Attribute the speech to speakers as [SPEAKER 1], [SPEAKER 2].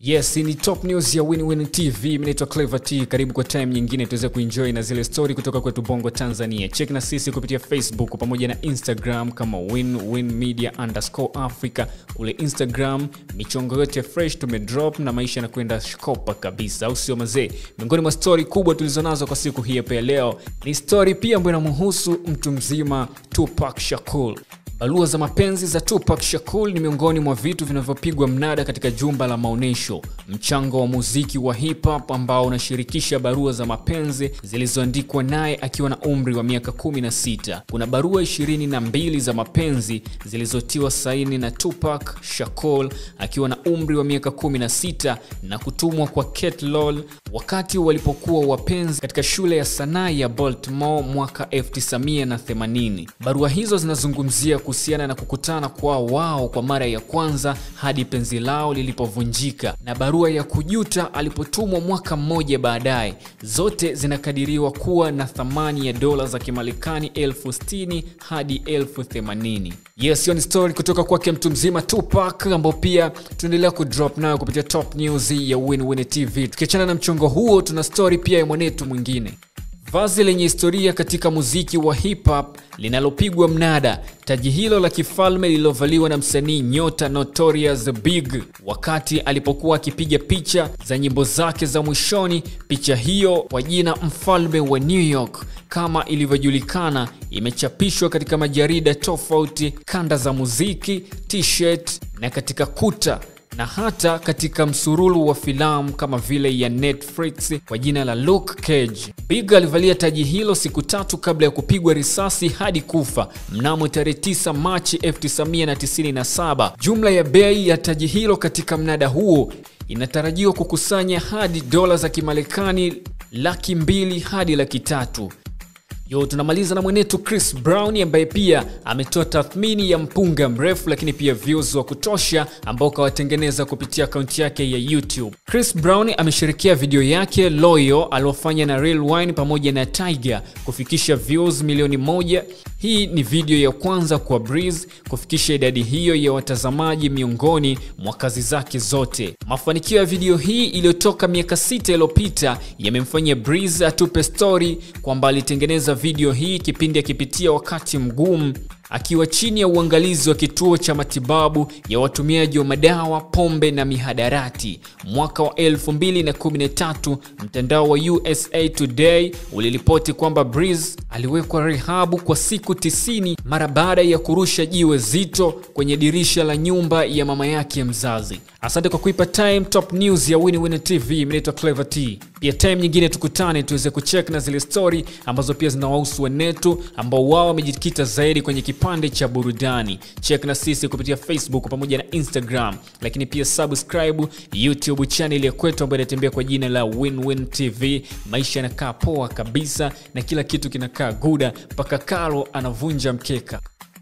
[SPEAKER 1] Yes, ni top news ya WinWin TV. Mimi naitwa Clever T. Karibu kwa time nyingine tuweze kuenjoy na zile story kutoka kwetu Bongo Tanzania. Check na sisi kupitia Facebook pamoja na Instagram kama WinWin Media underscore Africa. Kule Instagram michongo yote fresh tumedrop na maisha yanakwenda shkopa kabisa, au sio mazee? Miongoni mwa story kubwa tulizonazo kwa siku hii hapa ya leo ni story pia ambayo inamhusu mtu mzima Tupac Shakur. Barua za mapenzi za Tupac Shakur ni miongoni mwa vitu vinavyopigwa mnada katika jumba la maonyesho, mchango wa muziki wa hip hop ambao unashirikisha barua za mapenzi zilizoandikwa naye akiwa na umri wa miaka 16. Kuna barua 22 za mapenzi zilizotiwa saini na Tupac Shakur akiwa na umri wa miaka 16 na kutumwa kwa Kate Lowell wakati walipokuwa wapenzi katika shule ya sanaa ya Baltimore mwaka 1980. Barua hizo zinazungumzia kuhusiana na kukutana kwao wao kwa mara ya kwanza hadi penzi lao lilipovunjika na barua ya kujuta alipotumwa mwaka mmoja baadaye. Zote zinakadiriwa kuwa na thamani ya dola za Kimarekani elfu sitini hadi elfu themanini. Yes, hiyo ni story kutoka kwake mtu mzima Tupac, ambao pia tunaendelea kudrop nayo kupitia top news ya WinWin TV. Tukiachana na mchongo huo, tuna story pia ya mwanetu mwingine vazi lenye historia katika muziki wa hip hop linalopigwa mnada. Taji hilo la kifalme lililovaliwa na msanii nyota Notorious Big wakati alipokuwa akipiga picha za nyimbo zake za mwishoni. Picha hiyo kwa jina mfalme wa New York kama ilivyojulikana, imechapishwa katika majarida tofauti, kanda za muziki, t-shirt na katika kuta na hata katika msururu wa filamu kama vile ya Netflix kwa jina la Luke Cage. Big alivalia taji hilo siku tatu kabla ya kupigwa risasi hadi kufa mnamo tarehe 9 Machi 1997. Jumla ya bei ya taji hilo katika mnada huo inatarajiwa kukusanya hadi dola za Kimarekani laki mbili hadi laki tatu. Yo, tunamaliza na mwenetu Chris Brown ambaye pia ametoa tathmini ya mpunga mrefu lakini pia views wa kutosha ambao kawatengeneza kupitia akaunti yake ya YouTube. Chris Brown ameshirikia video yake Loyo aliofanya na Real Wine pamoja na Tiger kufikisha views milioni moja. Hii ni video ya kwanza kwa Breeze kufikisha idadi hiyo ya watazamaji miongoni mwa kazi zake zote. Mafanikio ya video hii iliyotoka miaka sita iliyopita yamemfanya Breeze atupe story kwamba alitengeneza video hii kipindi akipitia wakati mgumu akiwa chini ya uangalizi wa kituo cha matibabu ya watumiaji wa madawa, pombe na mihadarati. Mwaka wa 2013 mtandao wa USA Today uliripoti kwamba Breeze aliwekwa rehabu kwa siku 90 mara baada ya kurusha jiwe zito kwenye dirisha la nyumba ya mama yake mzazi. Asante kwa kuipa time top news ya WinWin TV. Mimi naitwa Clever T. Pia time nyingine tukutane tuweze kucheck na zile story ambazo pia zinawahusu wenetu ambao wao wamejikita zaidi kwenye kipande cha burudani. Check na sisi kupitia Facebook pamoja na Instagram, lakini pia subscribe YouTube channel ya kwetu ambayo inatembea kwa jina la WinWin TV. Maisha yanakaa poa kabisa na kila kitu kinakaa guda mpaka Karo anavunja mkeka.